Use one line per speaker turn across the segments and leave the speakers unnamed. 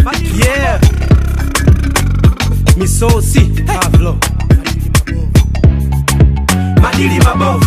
Yeah. Misosi Pavlo. Madili mabovu.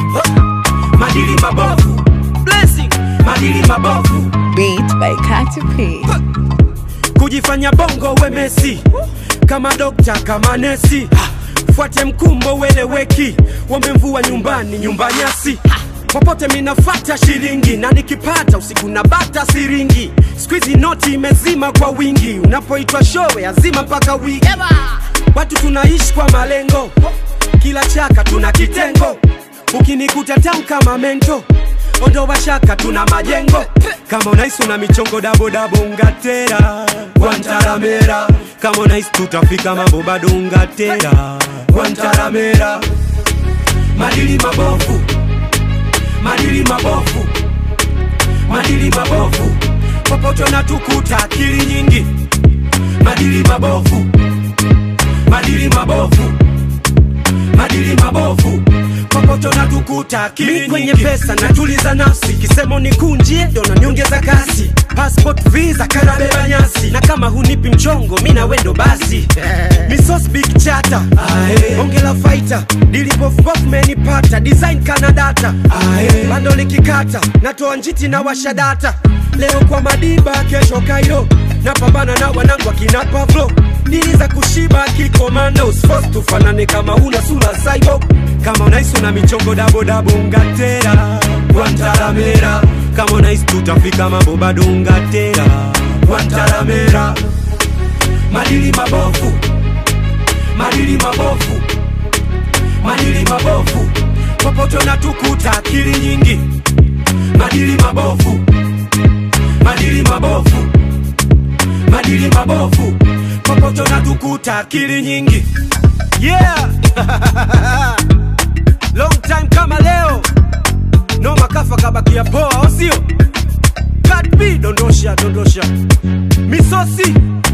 Madili mabovu. Blessing. Madili mabovu.
Beat by Katy P.
Kujifanya bongo we Messi. Kama dokta kama nesi. Fuate mkumbo weleweki. Wombe mvua nyumbani nyumba nyasi. Popote minafata shilingi na nikipata usiku na bata siringi. Squeezy noti imezima kwa wingi. Unapoitwa showe azima mpaka wiki. Watu tunaishi kwa malengo, kila chaka tuna kitengo. Ukinikuta tam kama mento, ondoa shaka tuna majengo. Kama unahisi una michongo dabo dabo ungatera Guantaramera. Kama unahisi tutafika mambo bado ungatera Guantaramera. Madili mabovu, madili mabovu, madili mabovu, popote unatukuta akili nyingi, madili mabovu madili mabovu, madili mabovu, popote unatukuta akili kwenye pesa natuliza nafsi, kisemo nikunjie ndo naniongeza kasi, passport visa kanabeba nyasi, na kama hunipi mchongo mi na wendo basi misos big chata ongela fighter dilipofupofu menipata design kana data bando likikata natoa njiti na washa data leo kwa madiba kesho kairo napambana na wanangu akina pavlo dili za kushiba kikomando Force tufanane kama una sura saibo kama unahisi una michongo dabo dabo ungatera Guantaramera kama unahisi tutafika mambo bado ungatera Guantaramera madili mabovu madili mabovu madili mabovu popote unatukuta akili nyingi madili mabovu madili mabovu madili mabovu popote unatukuta akili nyingi yeah long time kama leo no makafa kabakia poa au sio Cut B, dondosha dondosha misosi